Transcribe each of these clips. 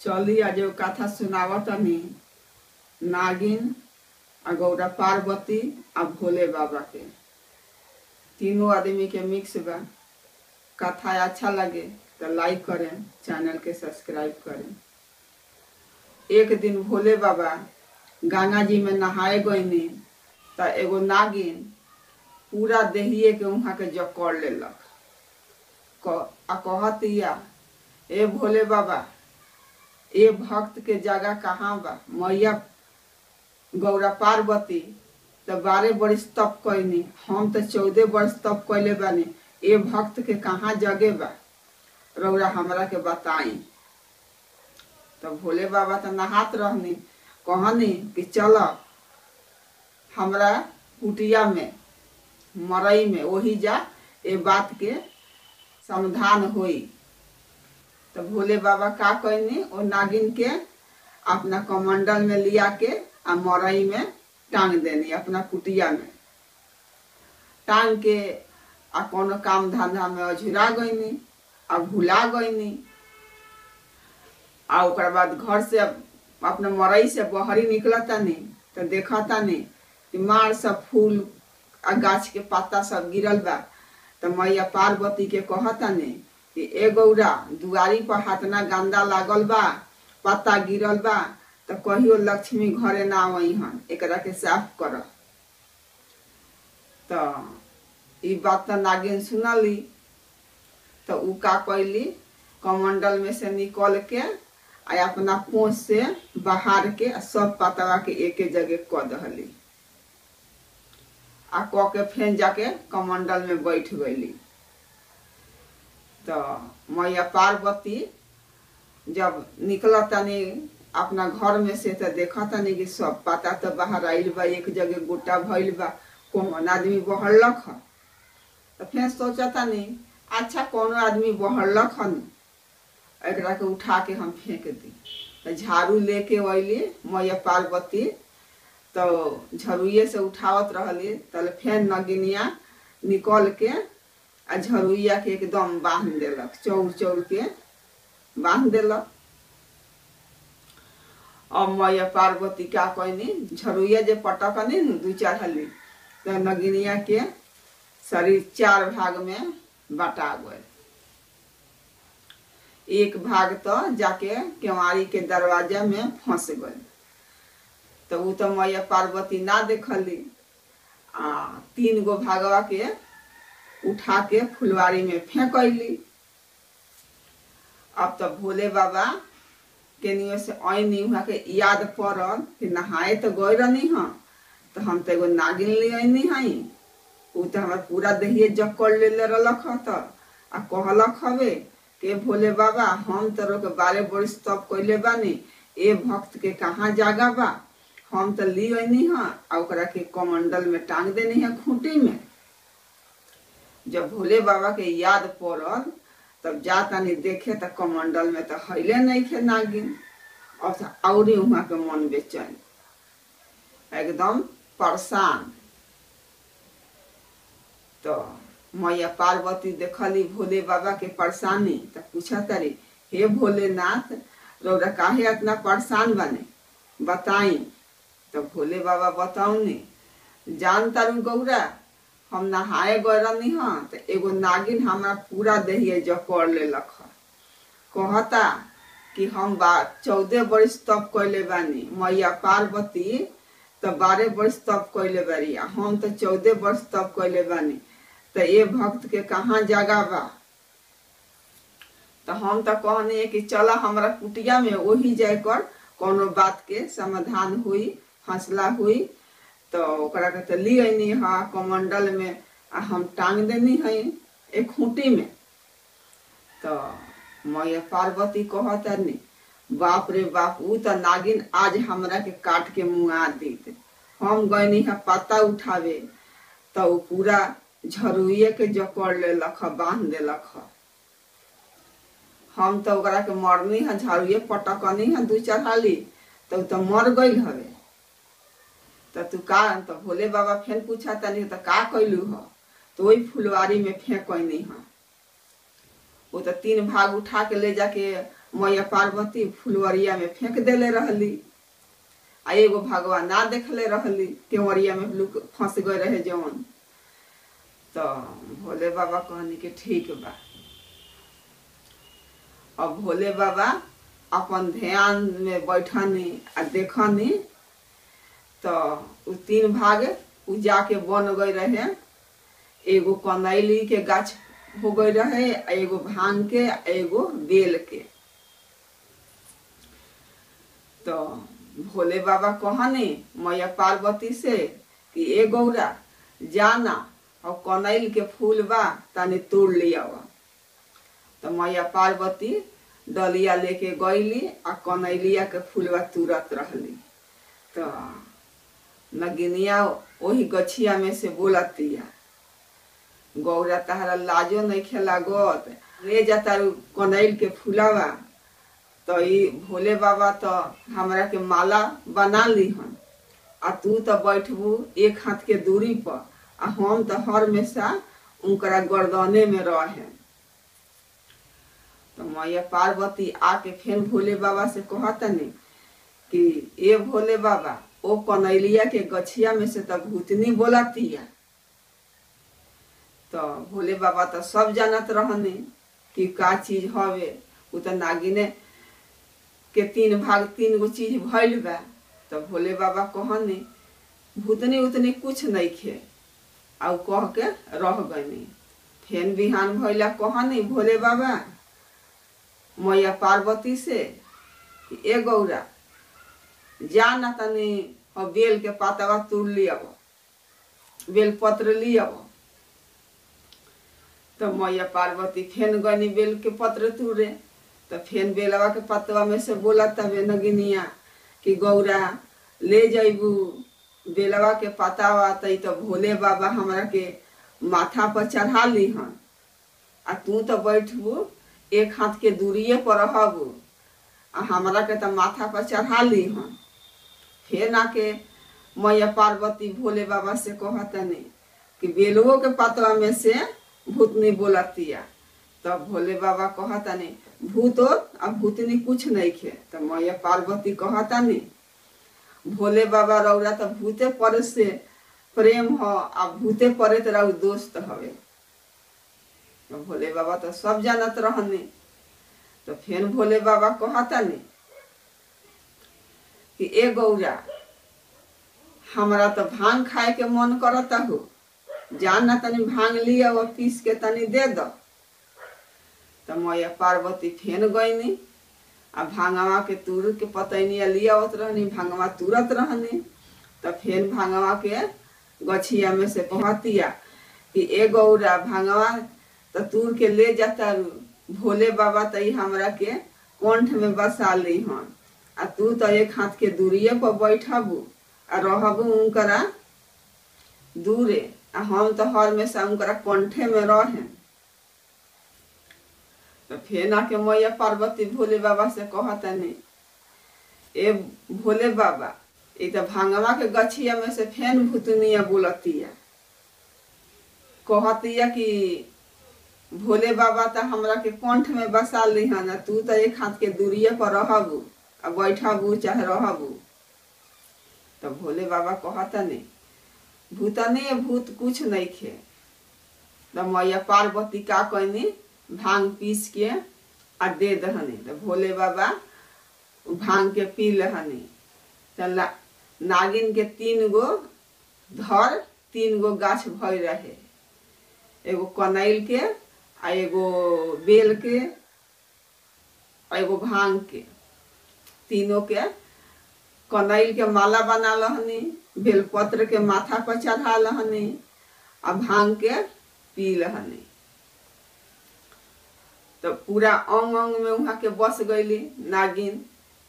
चली आज एगो कथा सुनावतनी नागिन आ गौरा पार्वती आ भोले बाबा के तीनों आदमी के मिक्स बा कथा अच्छा लगे तो लाइक करें चैनल के सब्सक्राइब करें एक दिन भोले बाबा गंगा जी में नहाए गईनी त एगो नागिन पूरा देहिए के वहाँ के जकड़ लेलक क- आ कहतिया ए भोले बाबा ए भक्त के जगह कहाँ बा मैया गौरा पार्वती त बारह बरिस तप कैनी हम त चौदह बरिस तप कैले बानी ए भक्त के कहाँ जगह बा रौरा हमरा के बताई तो भोले बाबा तो नहात रहनी कहनी कि चल हमरा कुटिया में मरई में वही जा ए बात के समाधान होई तो भोले बाबा का कहनी ओ नागिन के अपना कमंडल में लिया के आ मरई में टांग देनी अपना कुटिया में टांग के आ कोनो काम धंधा में अझुरा गईनी आ भुला गईनी आ ओकर बाद घर से अपना मरई से बहरी निकलता नहीं तो देखता नहीं कि मार सब फूल आ गाछ के पत्ता सब गिरल बा तो मैया पार्वती के कहता नहीं कि ए गौरा दुआरी पर हाथना गंदा लागल बा पत्ता गिरल बा तो कहियो लक्ष्मी घरे ना आई हन एकरा के साफ कर तो ई बात तो नागिन सुनली तो उ का कैली कमंडल में से निकल के आ अपना पोछ से बाहर के आ सब पतवा के एके जगह क दहली आ क के फेन जाके कमंडल में बैठ गईली तो मैया पार्वती जब निकल तनी अपना घर में से तो देखा तनी कि सब पता तो बाहर आइल बा एक जगह गोटा भइल बा कौन आदमी बहरलक ह तो फिर सोचा तनी अच्छा कोनो आदमी बहरलक हन एकरा के उठा के हम फेंक दी तो झाड़ू लेके अइली मैया पार्वती तो झरुए से उठावत रहली तल फेर नगिनिया निकल के आ झरुइया के एकदम बांध देलक चौर चौर के बांध देलक अब मैया पार्वती का कहनी झरुइया जे पटकनी न दू चार हली तो नगिनिया के शरीर चार भाग में बटा गए एक भाग तो जाके केवाड़ी के दरवाजा में फंस गए तो उ तो मैया पार्वती ना देखली आ तीन गो भागवा के उठा के फुलवारी में फेंक अली अब तो भोले बाबा केनियो से ऐनी वहाँ के याद पड़ल कि नहाए तो गए रहनी हाँ तो हम तो एगो नागिन ले ऐनी हई उ तो हमार पूरा देहिए जकड़ ले ले रहलक ह तो आ कहलक हवे के भोले बाबा हम तो के बारह बरिस तप कैले बानी ए भक्त के कहाँ जागा बा हम तो ली ऐनी हाँ आ ओकरा के कमंडल में टांग देनी है खूंटी में जब भोले बाबा के याद पड़ल तब जा तनी देखे तो कमंडल में तो हईले नहीं खे नागिन और तो औरी वहाँ के मन बेचैन एकदम परेशान तो मैया पार्वती देखली भोले बाबा के परेशानी तो पूछा तारी हे भोलेनाथ रौरा काहे इतना परेशान बने बताई तो भोले बाबा बताऊनी जान तारू गौरा हम नहाए गए रहनी हाँ तो एगो नागिन हमारा पूरा देहिए जकड़ लेलक ह कहता कि हम बा चौदह बरिस तप कैले बानी मैया पार्वती तो बारह बरिस तप कैले बारी आ हम तो चौदह बरिस तप कैले बानी तो ये भक्त के कहाँ जगह बा तो हम तो कहनी कि चला हमरा कुटिया में वही जाकर कोनो बात के समाधान हुई फैसला हुई तो ओकरा के तो ली अनी हा कमंडल में आ हम टांग देनी है एक खूंटी में तो मैया पार्वती कहतनी बाप रे बाप ऊ तो नागिन आज हमरा के काट के मुआ दीत हम गईनी है पत्ता उठावे तो ऊ पूरा झरुए के जकड़ लेलक ह बांध देलक ह हम तो ओकरा के मरनी है झरुए पटकनी है दू चार हाली तो ऊ तो मर गई हवे तो तू का तो भोले बाबा फेन पूछा तनी तो का कैलू ह तो वही फुलवारी में फेंकनी है वो तो तीन भाग उठा के ले जाके मैया पार्वती फुलवरिया में फेंक देले रहली आ एगो भगवान ना देखले रहली केवरिया में लुक फंस गए रहे जवन तो भोले बाबा कहनी कि ठीक बा अब भोले बाबा अपन ध्यान में बैठनी आ देखनी तो उ तीन भाग उ जाके बन गए रहे एगो कनैली के गाछ हो गए रहे आ एगो भांग के आ एगो बेल के तो भोले बाबा कहनी मैया पार्वती से कि ए गौरा जाना और कनैल के फूल बा तनी तोड़ लिया तो मैया पार्वती डलिया लेके गईली आ कनैलिया के फूलवा तुरत रहली तो नगिनिया वही गछिया में से बोलतिया गौरा तहरा लाजो नहीं खेला गत ले जाता कनैल के फूलावा तो ई भोले बाबा तो हमरा के माला बना ली हन आ तू तो बैठबू एक हाथ के दूरी पर आ हम तो हर हमेशा उनकरा गर्दने में रहे तो मैया पार्वती आके फिर भोले बाबा से कहतनी कि ए भोले बाबा ओ कनैलिया के गछिया में से तो भूतनी बोलतिया तो भोले बाबा तो सब जानत रहने कि का चीज हवे उ तो नागिने के तीन भाग तीन गो चीज भइल बा तो भोले बाबा कहने भूतनी उतनी कुछ नहीं खे आ उ कह के रह गनी फेन बिहान भइला कहनी भोले बाबा मैया पार्वती से कि ए गौरा जा न तनी और बेल के पातवा तोड़ लियब बेल पत्र लियब तो मैया पार्वती फेन गनी बेल के पत्र तुरे तो फेन बेलवा के पतवा में से बोला तबे नगिनिया कि गौरा ले जैबू बेलवा के पतावा तई तो भोले बाबा हमरा के माथा पर चढ़ा ली हन आ तू तो बैठबू एक हाथ के दूरिये पर रहबू आ हमरा के तो माथा पर चढ़ा ली हन फेर आके मैया पार्वती भोले बाबा से कहतनी कि बेलुओ के पतवा में से भूतनी बोलतिया तब भोले बाबा कहतनी भूत आ भूतनी कुछ नहीं खे तो मैया पार्वती कहतनी भोले बाबा रौरा तो भूते पर से प्रेम हो आ भूते परे तो रउ दोस्त हवे तो भोले बाबा तो सब जानत रहने तो फिर भोले बाबा कहतनी कि ए गौरा हमरा तो भांग खाए के मन करता हो जान ना तनी भांग लिया और पीस के तनी दे दो तो मैया पार्वती फेन गईनी आ भांगवा के तुर के पतैनिया लियावत रहनी भांगवा तुरत रहनी तो फेन भांगवा के गछिया में से कहतिया कि ए गौरा भांगवा तो तूर के ले जाता रू भोले बाबा तई हमरा के कंठ में बसा ली हन आ तू तो एक हाथ के दूरिये पर बैठबू आ रहबू उनकरा दूरे आ हम तो हर में से उनकरा कंठे में रहे तो फेन आके मैया पार्वती भोले बाबा से कहतनी ए भोले बाबा ई तो भांगवा के गछिया में से फेन भूतनिया बोलतिया कहतिया कि भोले बाबा तो हमरा के कंठ में बसा ली हन आ तू तो एक हाथ के दूरिये पर रहबू आ बैठबू चाहे रहबू तो भोले बाबा कहतनी भूतने भूत कुछ नहीं खे तो मैया पार्वती का कहनी भांग पीस के आ दे दहनी तो भोले बाबा भांग के पी लहनी तो नागिन के तीन गो धर तीन गो गाछ भय रहे एगो कनैल के आ एगो बेल के आ एगो भांग के तीनों के कनैल के माला बना लहनी बेलपत्र के माथा पर चढ़ा लहनी आ भांग के पी लहनी तो पूरा अंग अंग में वहां के बस गईली नागिन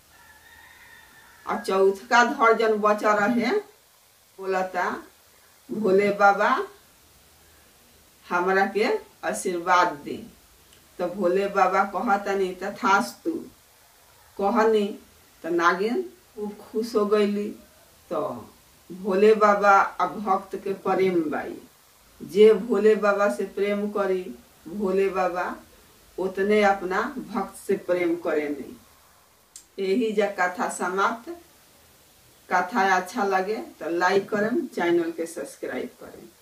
और चौथका धर जन बचा रहे बोलता भोले बाबा हमरा के आशीर्वाद दे तो भोले बाबा कहतनी तथास्तु कहनी तो नागिन खूब खुश हो गईली तो भोले बाबा आ भक्त के प्रेम बाई जे भोले बाबा से प्रेम करी भोले बाबा उतने अपना भक्त से प्रेम करेनी यही जा कथा समाप्त कथा अच्छा लगे तो लाइक करें चैनल के सब्सक्राइब करें